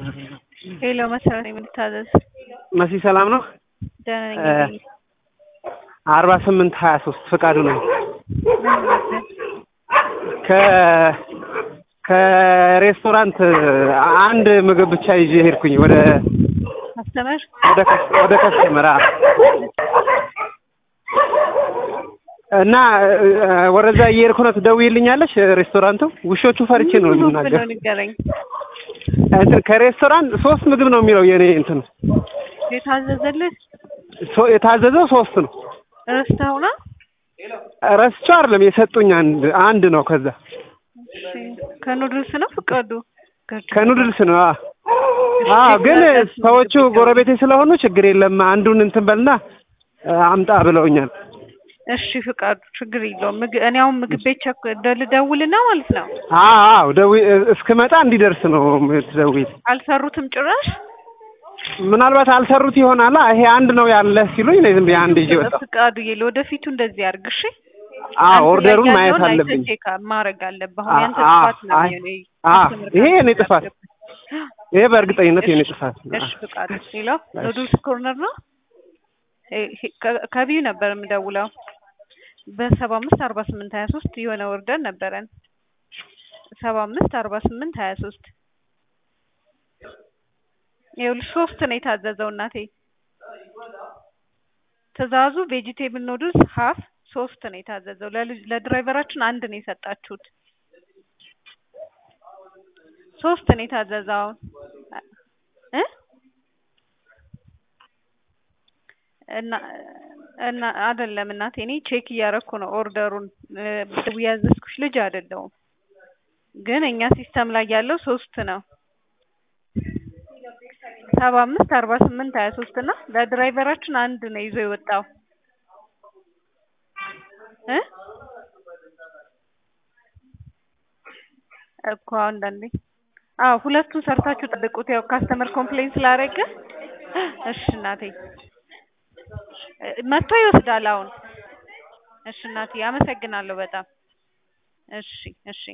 ሄሎ መሰረት የምልታዘዝ መሲ ሰላም ነው? ደህና ነኝ። አርባ ስምንት ሀያ ሶስት ፍቃዱ ነው። ምን ነበር? ከ ከሬስቶራንት አንድ ምግብ ብቻ ይዤ ሄድኩኝ ወደ አስተምር ወደ ከስ- ወደ ከስተመር አ- እና እ፣ ወደዛ እየሄድኩ ነው። ትደውይልኛለሽ? ሬስቶራንቱ ውሾቹ ፈርቼ ነው ምን የምናገር። ብሎ ንገረኝ። እንትን ከሬስቶራንት ሶስት ምግብ ነው የሚለው የኔ እንትን የታዘዘልህ ሶ- የታዘዘው ሶስት ነው። ረስተኸው ነው? ረስቼው አይደለም የሰጡኝ አንድ አንድ ነው። ከዛ እሺ። ከኑድልስ ነው ፍቃዱ? ከኑድልስ ነው። አ አ ግን ሰዎቹ ጎረቤቴ ስለሆኑ ችግር የለም አንዱን እንትን በልና እ፣ አምጣ ብለውኛል። እሺ ፍቃዱ፣ ችግር የለውም። ምግብ እኔ አሁን ምግብ ቤት ቸክ ልደውልና ማለት ነው። አዎ አዎ ደዊ እስክመጣ እንዲደርስ ነው የምትደውይ። አልሰሩትም ጭራሽ። ምናልባት አልሰሩት ይሆናል። ይሄ አንድ ነው ያለ ሲሉኝ ነው ዝም ብዬ አንድ ይዤ ወጣሁ። ፍቃዱ ለወደፊቱ እንደዚህ አድርግ እሺ። አዎ አንተ ኦርደሩን ላይ ማየት ያለውን አይተህ አለብኝ። ቼክ ማድረግ አለብህ። አሁን ያንተ አ- ጥፋት ነው አይ- የሚሆነው። አ- ከስተመር ይሄ ጋር የኔ ጥፋት ይሄ በእርግጠኝነት የኔ ጥፋት ነው። እሺ ፍቃዱ። ሌላው ኑዱልስ ኮርነር ነው። ይሄ ከ- ከቢዩ ነበር የምደውለው በሰባ አምስት አርባ ስምንት ሀያ ሶስት የሆነ ወርደን ነበረን ሰባ አምስት አርባ ስምንት ሀያ ሶስት ይኸውልሽ ሶስት ነው የታዘዘው እናቴ ትእዛዙ ቬጂቴብል ኑድልስ ሀፍ ሶስት ነው የታዘዘው ለልጅ- ለድራይቨራችን አንድ ነው የሰጣችሁት ሶስት ነው የታዘዘው አሁን እ እና እና አይደለም እናቴ እኔ ቼክ እያደረኩ ነው ኦርደሩን እ፣ ያዘዝኩሽ ልጅ አይደለሁም ግን እኛ ሲስተም ላይ ያለው ሶስት ነው ሰባ አምስት አርባ ስምንት ሀያ ሶስት እና ለድራይቨራችን አንድ ነው ይዞ የወጣው እ እኮ አንዳንዴ አዎ ሁለቱን ሰርታችሁ ጠብቁት ያው ካስተመር ኮምፕሌን ስላደረገ እሺ እናቴ እ፣ መጥቶ ይወስዳል አሁን እሺ እናቴ አመሰግናለሁ በጣም እሺ እሺ